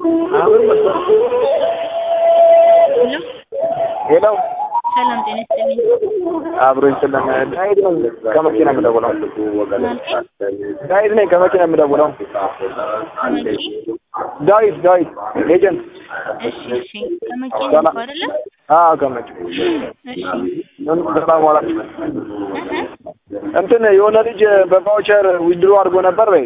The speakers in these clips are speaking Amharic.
ሄሎ ሄሎ ሰላም ጤና ይስጥልኝ። አብሮኝ ስለም ዳዊት ነኝ ከመኪና የምደውለው። ማለቴ ዳዊት ነኝ ከመኪና የምደውለው። ከመቂ ዳዊት ዳዊት ኤጀንት። እሺ እሺ ከመቂ ነው ሰላም። እኮ አይደለ? አዎ ከመኪ እሺ ሰላም ዋላችሁ። እህ እንትን የሆነ ልጅ በቫውቸር ዊድሮ አድርጎ ነበር በይ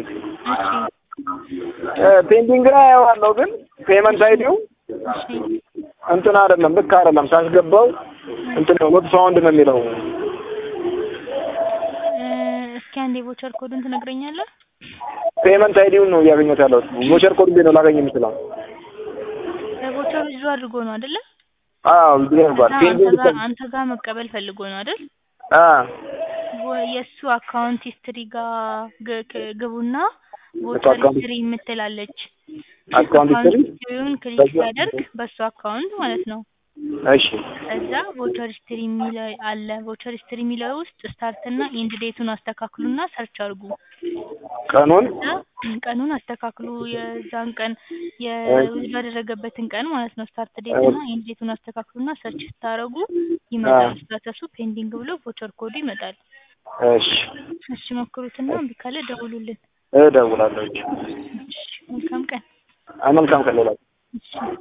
እሺ ፔንዲንግ ላይ አየዋለሁ፣ ግን ፔመንት አይዲው እሺ እንትን አይደለም ልክ አይደለም። ሳስገባው እንትን ኖት ሳውንድ ነው የሚለው። እ እስኪ አንዴ ቮቸር ኮዱን ትነግረኛለህ? ፔመንት አይዲውን ነው እያገኘሁት ያለሁት። ቮቸር ኮድ እንዴት ነው ላገኝ የምችለው? በቮቸር ይዞ አድርጎ ነው አይደለ? አዎ ዊድሮ አድርጓል። ከዛ ፔንዲንግ አንተ ጋር አንተ ጋር መቀበል ፈልጎ ነው አይደል? አ ወ- የእሱ አካውንት ሂስትሪ ጋር ግ- ክ- ግቡና እሱ ቮቸር አካውንት ሂስትሪ የምትላለች አካውንት ሂስትሪ ሂስትሪውን ክሊክ በዛ- ሲያደርግ በሱ አካውንት ማለት ነው። እሺ ከዛ ቮቸር ሂስትሪ የሚለው አለ። ቮቸር ሂስትሪ የሚለው ውስጥ ስታርት እና ኢንድ ዴቱን አስተካክሉና ሰርች አድርጉ። ቀኑን ከዛ ቀኑን አስተካክሉ። የዛን ቀን የውዝድ ያደረገበትን ቀን ማለት ነው። ስታርት ዴት እና ኢንድ ዴቱን አስተካክሉና ሰርች ስታደርጉ ይመጣል። ስታተሱ ፔንዲንግ ብሎ ቮቸር ኮዱ ይመጣል። እሺ እሺ ሞክሩትና እምቢ ካለ ደውሉልን። እደውላለሁ። እሺ መልካም ቀን። መልካም ቀን ሌላ እሺ